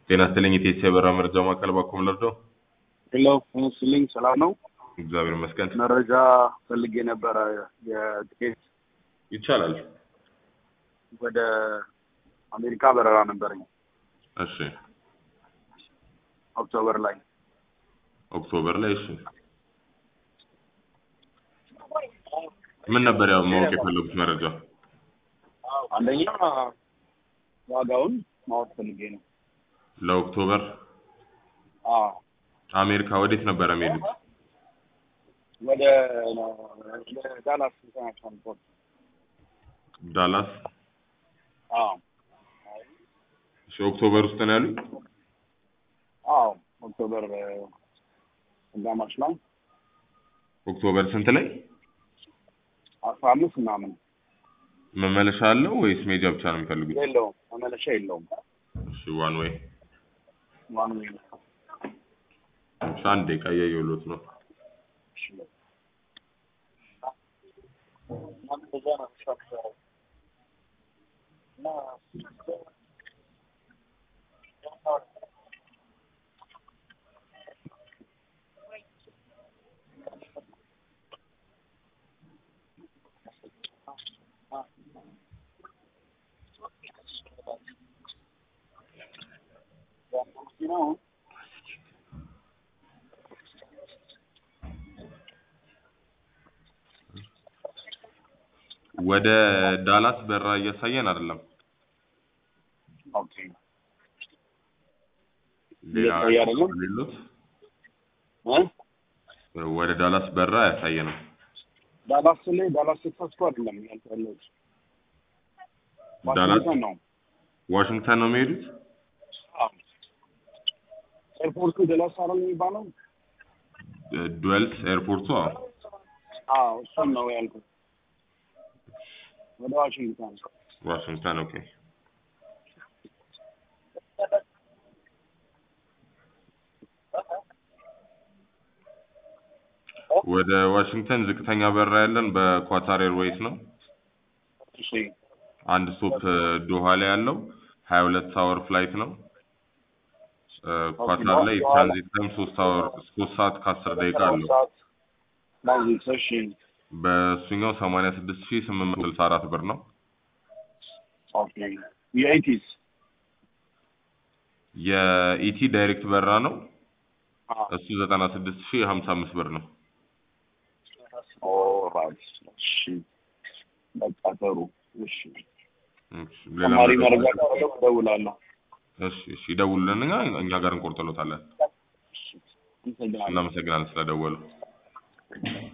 ጤና ይስጥልኝ የቴሲ የበራ መረጃ ማዕከል ባኮም ለርዶ ሄሎ ሙስሊም ሰላም ነው። እግዚአብሔር ይመስገን መረጃ ፈልጌ ነበረ የትኬት ይቻላል ወደ አሜሪካ በረራ ነበረኝ እሺ ኦክቶበር ላይ ኦክቶበር ላይ እሺ ምን ነበር ያው ማወቅ የፈለጉት መረጃ አንደኛ ዋጋውን ማወቅ ፈልጌ ነው። ለኦክቶበር አዎ አሜሪካ ወዴት ነበረ የሚሄዱት ወደ ወደ ዳላስ ኢንተርናሽናል ኤርፖርት። ዳላስ አዎ እሺ ኦክቶበር ውስጥ ነው ያሉት አዎ ኦክቶበር እ፣ አጋማሽ ላይ ኦክቶበር ስንት ላይ አስራ አምስት ምናምን መመለሻ አለው ወይስ ሜጃ ብቻ ነው የሚፈልጉት የለውም መመለሻ የለውም። እሺ ዋን ወይ ዋን ዌይ ነው። እሺ አንድ ደቂቃ እያየሁሎት ነው እሺ። ወደ ዳላስ በራ እያሳየን አይደለም ኦኬ ሌላ እያሳየ አይደለም? ሌሎት እ ወደ ዳላስ በራ አያሳየንም ዳላስ ላይ ዳላስ ቴክሳስ እኮ አይደለም ያልኩት ዳላስ ዋሽንግተን ነው። ዋሽንግተን ነው የሚሄዱት አዎ ኤርፖርቱ ዳላስ አይደል የሚባለው? ዱዌልስ ኤርፖርቱ አዎ አዎ እሱን ነው ያልኩት። ወደ ዋሽንግተን ዋሽንግተን ኦኬ ወደ ዋሽንግተን ዝቅተኛ በራ ያለን በኳታር ኤርዌይስ ነው እሺ አንድ ስቶፕ ዶሃ ላይ ያለው ሀያ ሁለት አወር ፍላይት ነው እ፣ ኳታር ላይ ትራንዚት ታይም ሶስት አወር ሶስት ሰዓት ከአስር ደቂቃ አለው ትራንዚት እሺ በእሱኛው ሰማንያ ስድስት ሺህ ስምንት መቶ ስልሳ አራት ብር ነው ኦኬ የኤቲስ የኢቲ ዳይሬክት በራ ነው አዎ እሱ ዘጠና ስድስት ሺህ ሀምሳ አምስት ብር ነው ኦራይት እሺ በቃ ጥሩ እሺ እሺ፣ ሌላ ተማሪ መረጃ መረጃ ካለው እደውላለሁ እሺ እሺ ይደውሉልን እኛ እኛ ጋር እንቆርጥሎታለን እሺ አመሰግናለሁ እናመሰግናለን ስለደወሉ